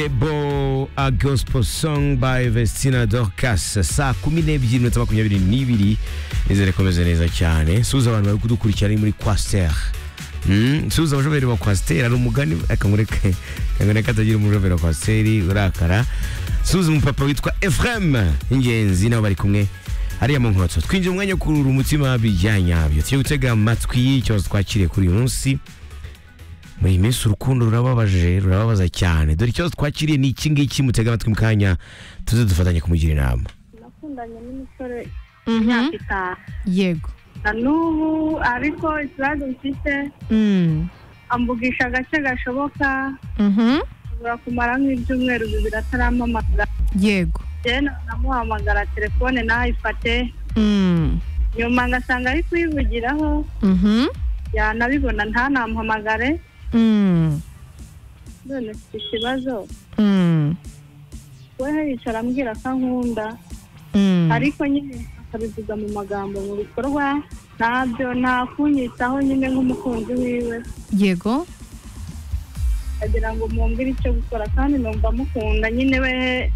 Siebo a gospel song by Vestina Dorcas saa kumi n'ebyiri iminota makumyabiri n'ibiri nizere komeze neza cyane suza abantu bari kudukurikira ari muri kwasiteri Mm, suza abashoferi ba kwasiteri ari umugani akangureke akangureke atagira umushoferi wa kwasiteri urakara suza umupapa witwa Ephraim ingenzi nabo bari kumwe hariya mu nkotso twinjira umwanya wo kurura umutima bijyanyabyo tujye gutega amatwi y'ikibazo twakiriye kuri uyu munsi muri iyi minsi urukundo rurababaje rurababaza cyane dore ikibazo twakiriye ni iki ngiki mutega amatwi mu kanya tuze dufatanye kumugira inama nakundanye n'umusore Mhm. imyaka itanu yego na n'ubu ariko ikibazo mfite Mm. amvugisha agace gashoboka Mhm. ashobora kumara nk'ibyumweru bibiri atarampamagara yego njyewe namuhamagara telefone ntayifate Mm. nyuma ngasanga ari kuyivugiraho Mhm. yanabibona ntanamuhamagare Mm. none mfite ikibazo Mm. we yicara ambwira ko ankunda Mm. ariko nyine akabivuga mu magambo mu bikorwa ntabyo nta kunyitaho nyine nk'umukunzi wiwe yego agira ngo mwumvire icyo gukora kandi numva mukunda nyine we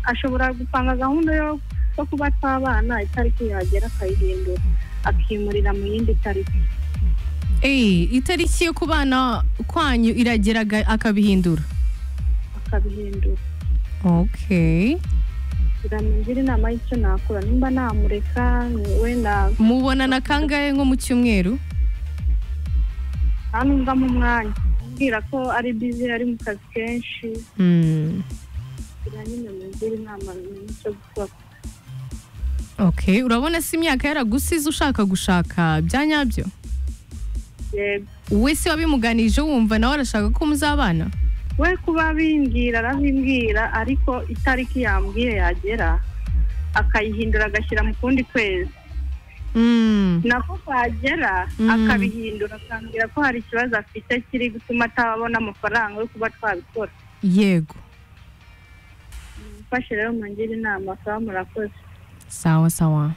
ashobora gupanga gahunda yo yo kuba twabana itariki yagera akayihindura akimurira mu yindi tariki Eh, itariki yo kubana kwanyu iragera aga- akabihindura akabihindura okay biramugire inama y'icyo nakora nimba namureka wenda mubonana kangahe nko mu cyumweru nta n'umva mu mwanya ambwira ko ari bizi ari mu kazi kenshi Mm. kugira nyine mugire inama y'icyo gukora okay urabona si imyaka yaragusize ushaka gushaka bya nyabyo yego we si wabimuganije wumva nawe arashaka ko muzabana we kuba bimbwira arabimbwira ariko itariki yambwiye yagera akayihindura agashyira mu kundi kwezi Mm. nako twagera Mm. akabihindura akambwira ko hari ikibazo afite kiri gutuma atabona amafaranga yo kuba twabikora yego mfashe rero mungire inama akaba murakoze sawa sawa